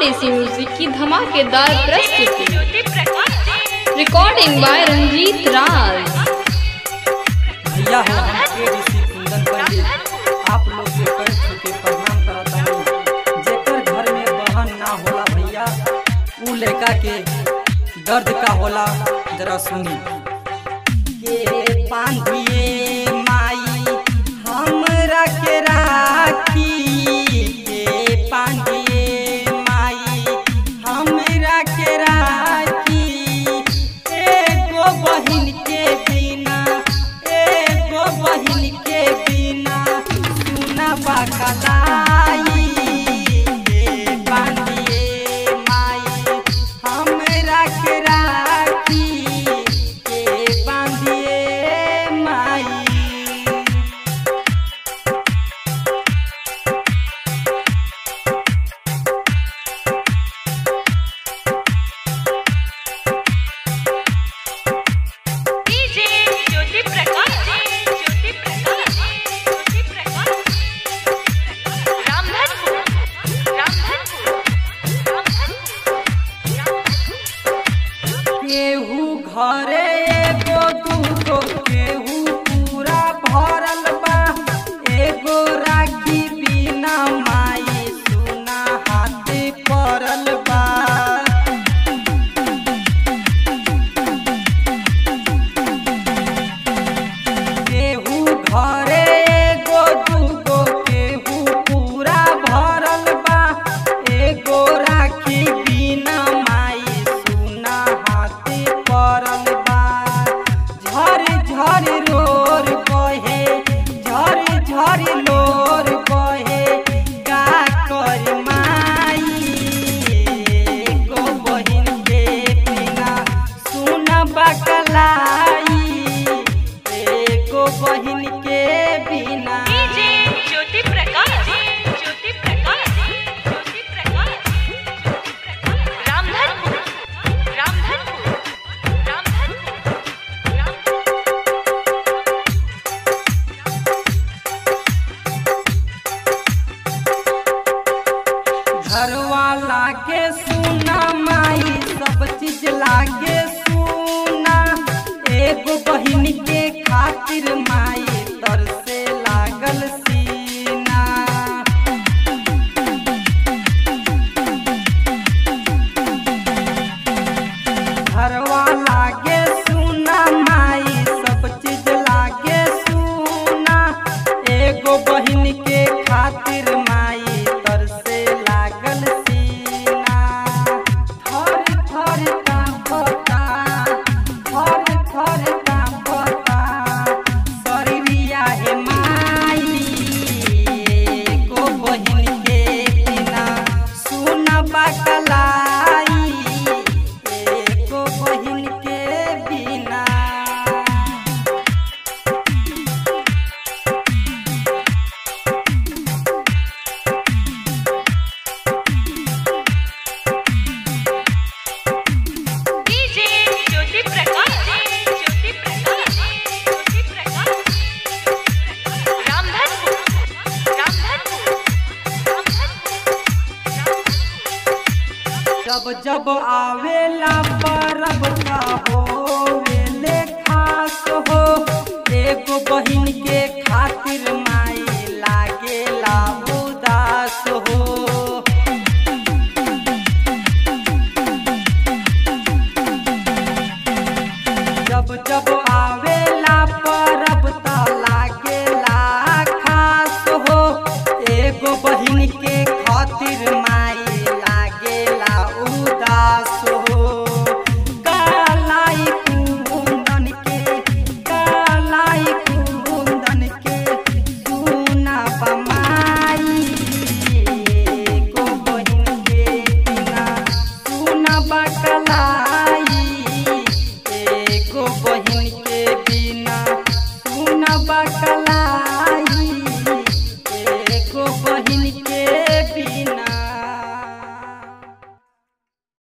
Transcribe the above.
देसी म्यूजिक की धमाकेदार प्रस्तुति ज्योति प्रकाश रिकॉर्डिंग बाय रंजीत राज भैया हो हम के ऋषि कुंदन पंडित आप लोग के पैर छू के प्रणाम करत हूँ जेकर घर में बहन ना होला भैया उ लड़का के दर्द का होला जरा सुनी के बांधिए माई हमरा के राखी के बांधिए माई हमरा के राखी एगो बहिन के बिना एगो बहिन के बिना सुना बकलाई के बांधिए माई हमरा के राखी के बांधिए माई डीजे ज्योति प्रकाश ज्योति प्रकाश ज्योति प्रकाश रामधनपुर रामधनपुर रामधनपुर केहू घरे एगो दूगो केहू पूरा भरल बा एगो राखी बिना माई सुना हाथे पड़ल बा केहू घरे एगो दूगो केहू पूरा भरल बा एगो राखी बिना माई सुना हाथे पड़ल बा झर झर रोर बहे झर झर लोर बहे का कर माई एगो बहिन के बिना सुन बकलाई एगो बहिन के बिना डीजे ज्योति प्रकाश ज्योति प्रकाश ज्योति प्रकाश रामधनपुर रामधनपुर रामधनपुर घरवाला के सुना माई सब चीज लागे सुना एगो बहिन के खातिर माई तर से लागल सीना घरवा लागे सुना माई सब चीज लागे सुना एगो बहिन के खातिर माई तर से लागल सीना थर थर कांपता थर थर कांपता शरीरिया हे माई एगो बहिन के बिना सुन बकलाई एको बहिन के बिना डीजे ज्योति प्रकाश ज्योति प्रकाश ज्योति प्रकाश रामधनपुर रामधनपुर रामधनपुर जब जब आवेला परब का होवेले खास हो एगो बहिन के खातिर माई लागेला उदास हो जब जब आवेला परब त लागेला खास हो एगो बहिन के खातिर माई लागेला उदास हो कालाई कुंदन के कालाई कुंदन के सुना बमाई एगो बहिन के बिना सुना बका